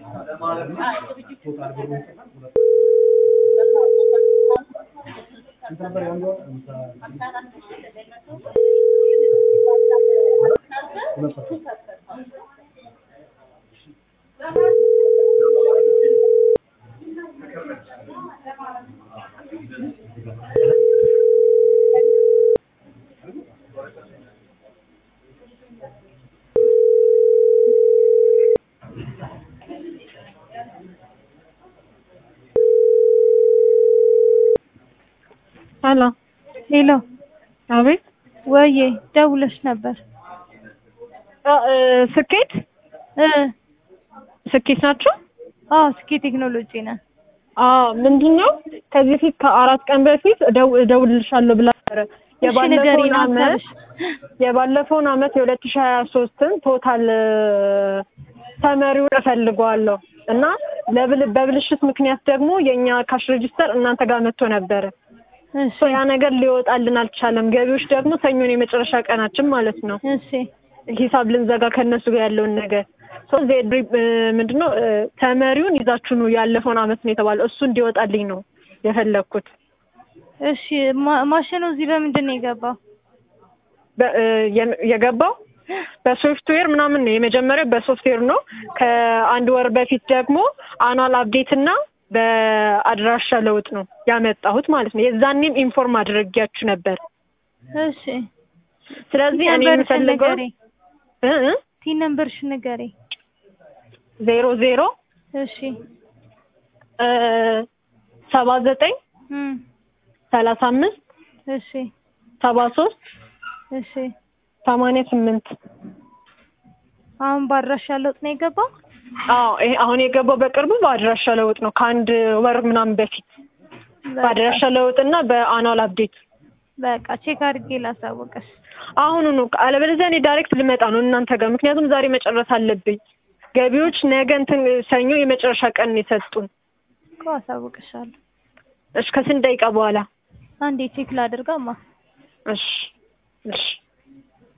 ሄሎ ሄሎ፣ አቤት ወዬ ደውለሽ ነበር? አ- እ፣ ስኬት እ ስኬት ናቸው አዎ፣ ስኬ ቴክኖሎጂ ነን። አዎ ምንድን ነው ከዚህ በፊት ከአራት ቀን በፊት እደው እደውልልሻለሁ ብላ ነበረ እሺ ንገሪኝ የባለፈውን አመት ሀሳብሽ። የባለፈውን አመት የሁለት ሺህ ሀያ ሶስትን ቶታል ተመሪውን እፈልገዋለሁ እና ለብል በብልሽት ምክንያት ደግሞ የእኛ ካሽ ሬጂስተር እናንተ ጋር መጥቶ ነበረ እሺ ሶ ያ ነገር ሊወጣልን አልቻለም ገቢዎች ደግሞ ሰኞን የመጨረሻ ቀናችን ማለት ነው እሺ ሂሳብ ልንዘጋ ከእነሱ ጋር ያለውን ነገር ሶ ዜድ ምንድነው እ፣ ተመሪውን ይዛችሁ ነው ያለፈውን አመት ነው የተባለው እሱ እንዲወጣልኝ ነው የፈለግኩት እሺ ማ- ማሽኑ እዚህ በምንድን ነው የገባው? በ- እ፣ የ- የገባው በሶፍትዌር ምናምን ነው የመጀመሪያው በሶፍትዌር ነው ከአንድ ወር በፊት ደግሞ አኗል አፕዴት እና በአድራሻ ለውጥ ነው ያመጣሁት ማለት ነው የዛኔም ኢንፎርም አድርጊያችሁ ነበር እሺ ስለዚህ እኔ ነምበርሽን የምፈልገው ንገሪ። እ እ ቲ ነምበርሽን ንገሪ። ዜሮ ዜሮ እሺ እ፣ ሰባ ዘጠኝ እም ሰላሳ አምስት እሺ ሰባ ሶስት እሺ ሰማንያ ስምንት አሁን ባድራሻ ለውጥ ነው የገባው? አዎ ይሄ አሁን የገባው በቅርቡ በአድራሻ ለውጥ ነው ከአንድ ወር ምናምን በፊት በአድራሻ ለውጥ እና በአኗል አፕዴት በቃ ቼክ አድርጌ ላሳወቀሽ። አሁኑ ነው አለበለዚያ እኔ ዳይሬክት ልመጣ ነው እናንተ ጋር ምክንያቱም ዛሬ መጨረስ አለብኝ ገቢዎች ነገ እንትን ሰኞ የመጨረሻ ቀን ነው የሰጡን እኮ አሳውቅሻለሁ። እሺ ከስንት ደቂቃ በኋላ አንዴ ቼክ ላድርጋማ። እሺ እሺ